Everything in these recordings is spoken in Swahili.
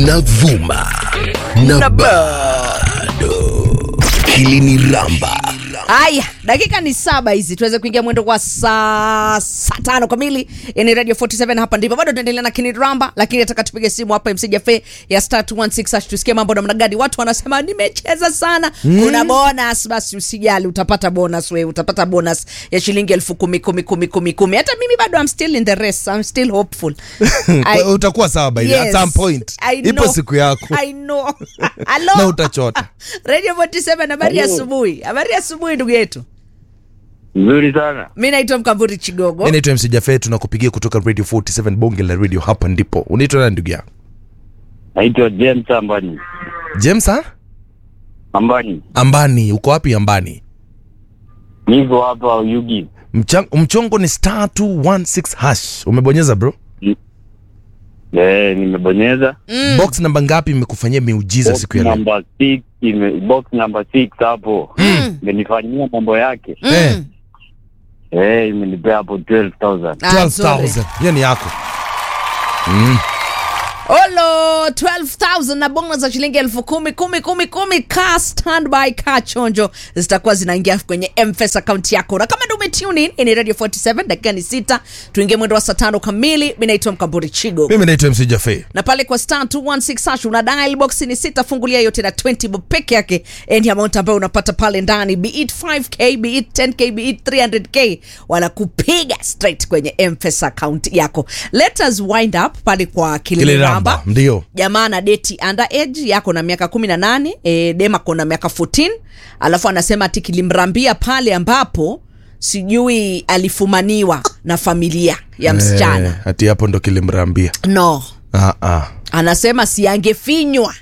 tunavuma na bado hili ni ramba haya dakika ni saba hizi tuweze kuingia mwendo kwa saa saa tano kamili yani radio 47 hapa ndipo bado tunaendelea na kiniramba lakini nataka tupige simu hapa mc jafe ya star 216 hash tusikie mambo namna gani watu wanasema nimecheza sana mm. kuna bonus basi usijali utapata bonus we utapata bonus ya shilingi elfu kumi kumi kumi kumi kumi hata mimi bado I'm still in the race I'm still hopeful I- utakuwa sawa by Yes, at some point I ipo know. siku yako I know. Hello? na utachota radio 47 habari ya Hello. asubuhi habari ya asubuhi ndugu yetu Nzuri sana. mi naitwa mkamburi chigogo mi naitwa mc jafe tunakupigia kutoka radio 47 bonge la radio hapa ndipo unaitwa nani ndugu yangu Naitwa James Ambani. james ha? Ambani. ambani uko wapi ambani Niko hapa Uyugi. Mchang, mchongo ni star 216 hash umebonyeza bro Eh, nimebonyeza Mm. box namba ngapi imekufanyia miujiza box siku ya leo number 6 ime box number 6 hapo. Mm. Imenifanyia mambo yake. Eh, Eh, imenipea hapo 12000. Ah, nzuri. 12000 hiyo ni yako mm. olo 12000 na bonus za shilingi elfu kumi kumi kumi kumi ka standby ka chonjo zitakuwa zinaingia kwenye mfs akaunti yako na kama ndo umetune in ni radio 47 dakika ni sita tuingie mwendo wa saa tano kamili mi naitwa mkamburi chigo mimi naitwa mc jafe na pale kwa star 216 hash una dial box ni sita fungulia yote na 20 bob peke yake any amount ambayo unapata pale ndani be it 5k be it 10k be it 300k wanakupiga straight kwenye mpesa account yako let us wind up pale kwa kiliramba kiliramba ndio jamaa na deti underage yako na miaka 18 e, dema kona miaka 14 alafu anasema ati kilimrambia pale ambapo sijui alifumaniwa na familia ya msichana Eh, hati hapo ndo kilimrambia no ah, ah. anasema si angefinywa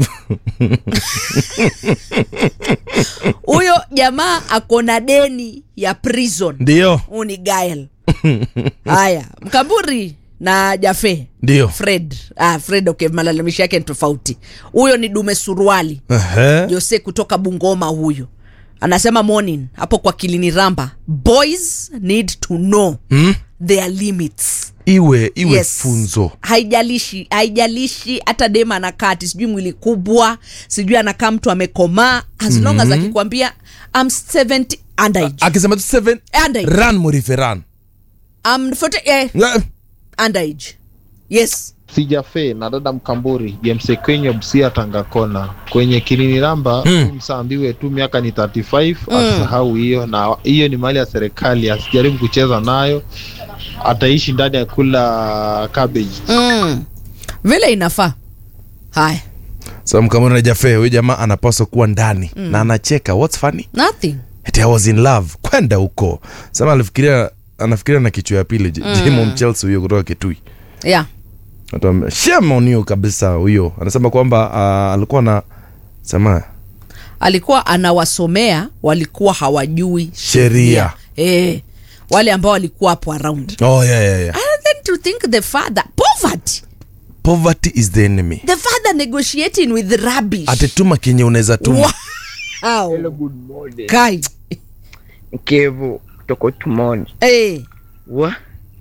huyo jamaa ako na deni ya prison ndio huu ni gael haya mkamburi na jafe ndio fred ah, fred okay malalamishi yake ni tofauti huyo ni dume suruali Ehe. jose kutoka bungoma huyu anasema morning hapo kwa kilini ramba boys need to know Hmm? their limits iwe iwe Yes. funzo haijalishi haijalishi hata dema anakaa ati sijui mwili kubwa sijui anakaa mtu amekomaa as long as akikwambia I'm 70 underage akisema tu seven underage ran murife ran I'm 40 eh, Eh, underage yes sijafe na dada mkamburi james kwenye busia tangakona kwenye kilini ramba Mm. mm. msaambiwe tu miaka ni 35 asahau hiyo na hiyo ni mali ya serikali asijaribu kucheza nayo ataishi ndani ya kula cabbage mm. vile inafaa haya so mkamona jafe huyu jamaa anapaswa kuwa ndani na anacheka what's funny nothing Ati I was in love kwenda huko sema alifikiria anafikiria na kichwa ya pili mm. jimo mchelsea huyo kutoka kitui yeah Atuambia, shame on you kabisa huyo anasema kwamba uh, alikuwa na sema alikuwa anawasomea walikuwa hawajui Sheria. eh, wale ambao walikuwa hapo around oh, yeah, yeah, yeah. and then to think the father poverty poverty is the enemy the father negotiating with rubbish atetuma kenye unaweza tuma wow. good morning. kai Kevo kutoka Tumoni. eh. Wa?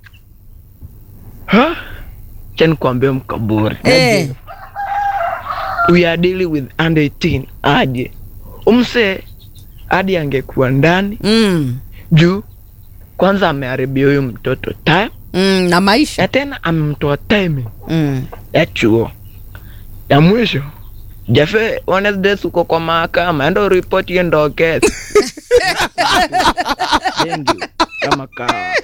Ha? Cha nikwambie mkaburi. Eh. We are dealing with under 18 aje. Umse hadi angekuwa ndani Mm. juu kwanza ameharibia huyu mtoto time Mm, na maisha na tena amemtoa timing mm. ya chuo. Ya mwisho Jafe Wednesday uko kwa mahakama, enda uripoti hiyo ndo kesi. Thank you. Kama kawa.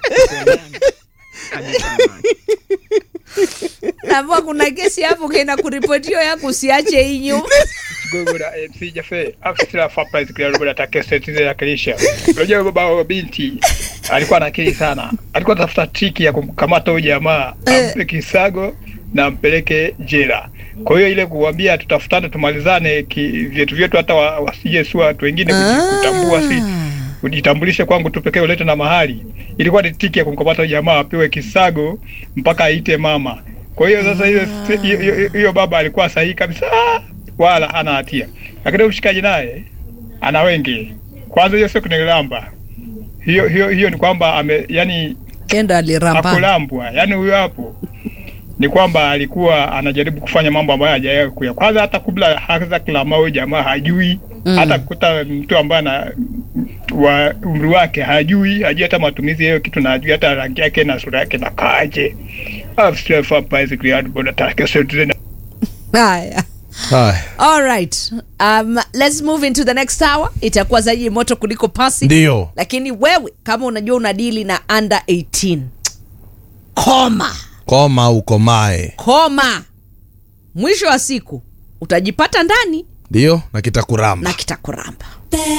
Hadi tamati. navua kuna kesi hapo kena kuripotio yako usiache inyu Gogora MC Jafe afisa surprise kila robo atake setize ya kilisha. Unajua baba wa binti alikuwa na akili sana. Alikuwa anatafuta triki ya kumkamata huyu jamaa ampe kisago na ampeleke jela. Kwa hiyo ile kuambia tutafutane tumalizane ki, vyetu vyetu hata wa- wasije si watu wengine kuji- kutambua si ujitambulishe kwangu tu pekee ulete na mahali. Ilikuwa ni tiki ya kumkamata huyu jamaa apewe kisago mpaka aite mama. Kwa hiyo sasa hiyo hiyo- hiyo- hiyo baba alikuwa sahihi kabisa, wala hana hatia, lakini mshikaji naye ana wengi. Kwanza hiyo sio kunilamba, hiyo hiyo hiyo ni kwamba ame yani kenda aliramba akulambwa, yani huyo hapo ni kwamba alikuwa anajaribu kufanya mambo ambayo hajawahi kuya. Kwanza hata kabla hata kilama huyo jamaa hajui Mm. hata kukuta mtu ambaye ana wa umri wake hajui, hajui hata matumizi ya hiyo kitu na hajui hata rangi yake na sura yake na kaaje. After basically hard boda take citizen haya haya all right um, let's move into the next hour itakuwa zaidi moto kuliko pasi ndio lakini wewe kama unajua unadili na under 18 koma koma ukomae koma mwisho wa siku utajipata ndani ndio na kitakuramba na kitakuramba